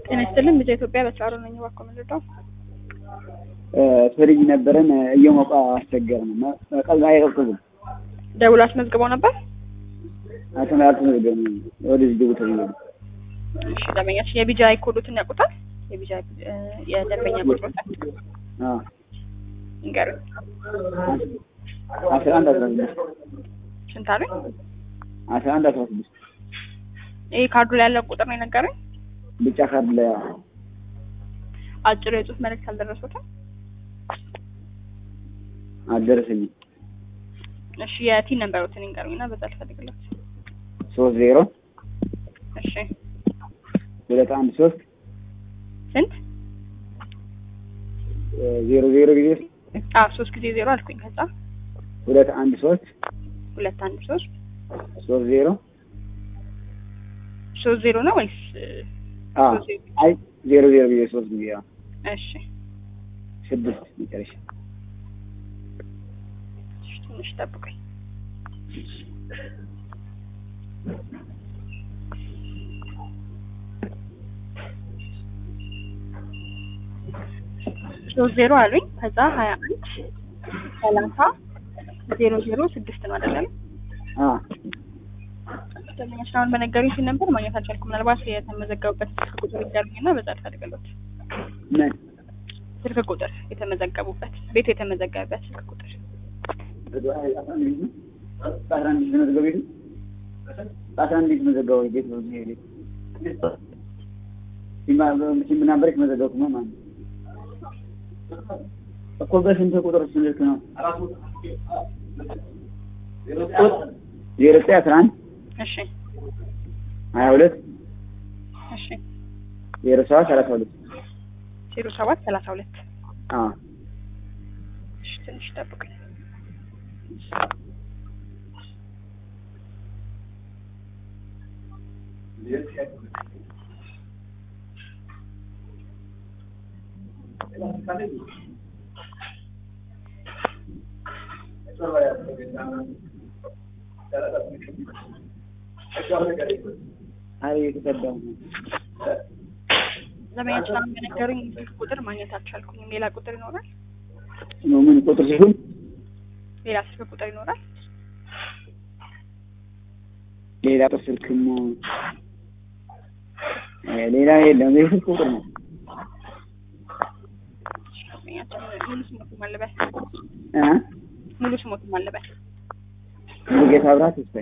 ጤና ይስጥልን ልጄ ኢትዮጵያ በስራሮ ነኝ። እባክዎ ምንድነው? ፍሪጅ ነበረን እየሞቀ አስቸገረን እና ቀዝቃዛ አይቀዝቅዝም። ደውሎ አስመዝግበው ነበር? አተን አልተመዘገበም። ወደዚህ ግቡ ተብዬ ነው። እሺ ደንበኛችን የቢጃይ ኮዶትን ያውቁታል? የቢጃይ የደንበኛ ቁጥሮትን አዎ ይንገሩኝ። አስራ አንድ አስራ ስድስት ስንት አሉኝ? አስራ አንድ አስራ ስድስት ይሄ ካርዱ ላይ ያለው ቁጥር ነው የነገሩኝ። ብጫ ካርድ ላይ አዎ። አጭር የጽሁፍ መልእክት አልደረሱትም? አልደረሰኝም። እሺ የቲን ነንበሮትን ይንገሩኝ እና በዛ ልፈልግለት። ሶስት ዜሮ እሺ ሁለት አንድ ሶስት ስንት? ዜሮ ዜሮ ጊዜ አዎ ሶስት ጊዜ ዜሮ አልኩኝ። ከዛ ሁለት አንድ ሶስት ሁለት አንድ ሶስት ሶስት ዜሮ ሶስት ዜሮ ነው ወይስ? አዎ ሶስት ዜሮ። አይ ዜሮ ዜሮ ጊዜ ሶስት ጊዜ አዎ እሺ ስድስት መጨረሻ እሺ፣ ትንሽ ጠብቁኝ። ሶስት ዜሮ አሉኝ። ከዛ ሀያ አንድ ሰላሳ ዜሮ ዜሮ ስድስት ነው አይደለም? አዎ ደንበኛችን አሁን በነገሩኝ ሲል ነበር ማግኘት አልቻልኩም። ምናልባት የተመዘገቡበት ስልክ ቁጥር ይገርምኝ እና በዛ ልፈልግለት። ምን ስልክ ቁጥር የተመዘገቡበት ቤቱ የተመዘገበበት ስልክ ቁጥር በአስራ አንድ የተመዘገበ ቤቱ በአስራ አንድ የተመዘገበው ቤት ነው ይሄ ቤት ሲም ነበር የተመዘገቡት ነው ማለት ነው እኮ በስንት ቁጥር ስልክ ነው ዜሮ ዘጠኝ አስራ አንድ እሺ ሀያ ሁለት እሺ ዜሮ ሰባት ሰላሳ ሁለት ዜሮ ሰባት ሰላሳ ሁለት አዎ እሺ ትንሽ ጠብቁኝ። አይ የተቀዳው ነው ደንበኛችን አሁን በነገሩኝ ስልክ ቁጥር ማግኘት አልቻልኩኝም። ሌላ ቁጥር ይኖራል? ነው ምን ቁጥር ሲሆን ሌላ ስልክ ቁጥር ይኖራል? ሌላ ቁጥር ስልክም ሌላ የለም። ይህ ስልክ ቁጥር ነው። ደንበኛችን ሙሉ ስሞቱን ማለበል እ ሙሉ ስሞቱን ማለበል ሙሉጌታ አብርሃ ተስፋዬ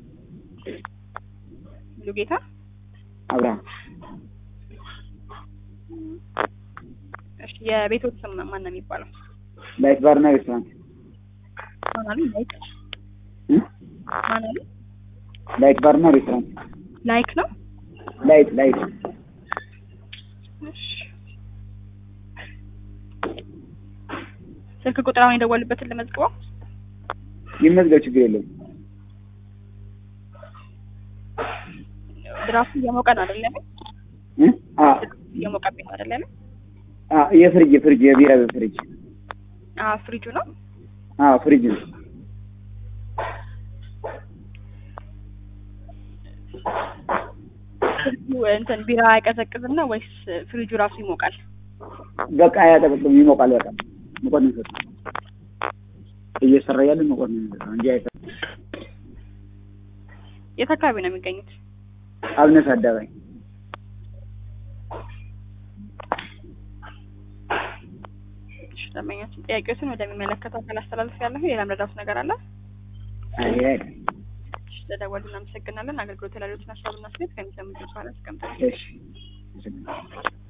ሙሉ ጌታ አብርሃ እሺ የቤቶት ስም ማን ነው የሚባለው? ላይት ባርና ሬስቶራንት ማን አሉ? ላይክ እ ማን አሉ? ላይት ባርና ሬስቶራንት ላይክ ነው። ላይት ላይት እሺ ስልክ ቁጥር አሁን የደወሉበትን ለመዝግበው። ይመዝገብ ችግር የለውም። ድራፍቱ እየሞቀ ነው አይደለም? እ አ እየሞቀብኝ ነው አይደለም? አ የፍሪጅ የፍሪጅ የቢራ ፍሪጅ አ ፍሪጁ ነው። አ ፍሪጅ ነው። ፍሪጁ እንትን ቢራ አይቀዘቅዝም ነው ወይስ ፍሪጁ ራሱ ይሞቃል? በቃ አያጠቅም ይሞቃል። በቃ ሙቀት ነው የሚሰጠው። እየሰራ ያለ ሙቀት ነው የሚሰጠው እንጂ አይሰጥም። የት አካባቢ ነው የሚገኙት? አብነት አዳባይ እሺ ደንበኛችን ጥያቄዎችን ወደሚመለከተው አካል አስተላልፍ ያለሁ ሌላ ምረዳት ነገር አለ? አይ አይ እሺ ለደወሉ እናመሰግናለን። አገልግሎት ላሉትን ሀሳብና ስሌት ከሚሰሙት በኋላ አስቀምጠን እሺ